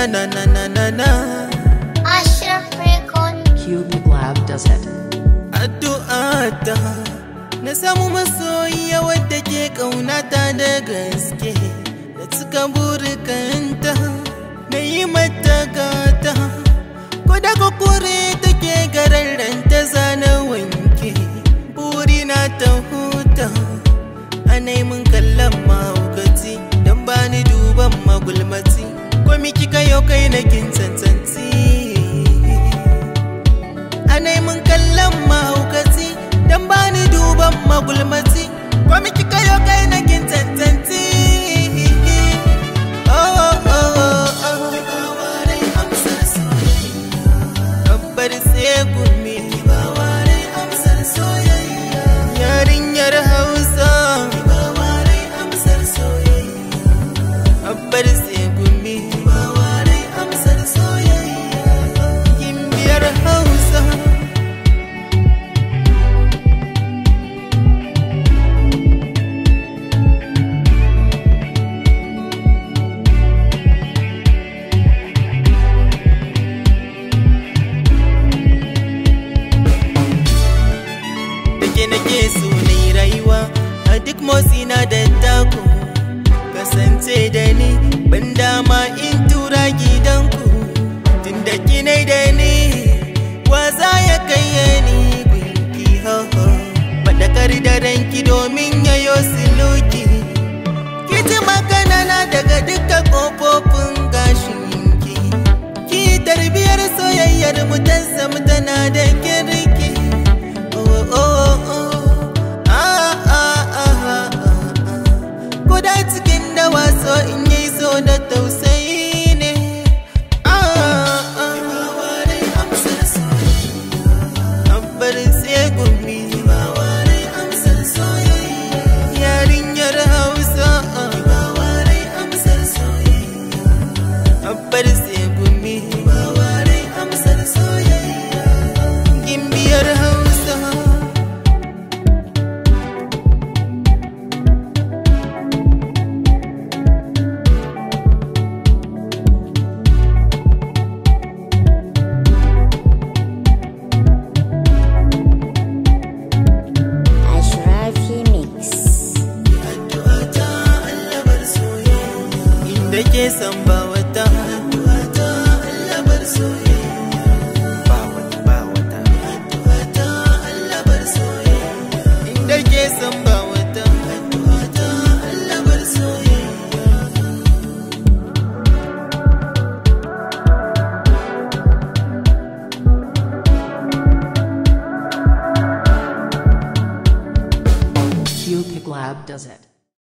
na na na na na Ashraf Recon Cubic Lab does it. addu'ata na samu masoyiya wadda ke ƙaunata da gaske da cika burikanta na yi mata gata ko da kure take gararranta zana wanke burina ta huta ana yi mun kallon mahaukaci don ba ni duban magulmaci ko miki kayo kai na kin tsantsanci ana yi mun kallon mahaukaci don ba ni duban magulmaci ko miki kayo kai na kin tsantsanci Oh, oh, oh, oh. Babbar sai gumi yarinyar hausa babbar sai gumi gimbiyar hausa da ke nake so na yi rayuwa a duk motsi na da taku kasance da ni ban dama in tura gidanku tun da kinai da ni waza ya kai ni gunki ho-ho faɗakar da ranki domin yayo siluki kiti magana na daga duka ƙofofin gashinki ki tarbiyar soyayyar mu ta zama tana da kirki oh, oh, oh. Ah, ah, ah, ah, ah. Kuda cikin da waso in yi so da tausayi ne Ah, ah. Abbar sai gumi Yarinyar Hausa Abbar sai gumi Gimbiyar Hausa Ashrafi Mix inda ke san ba wata inda ke san ba wata Cubic Lab does it.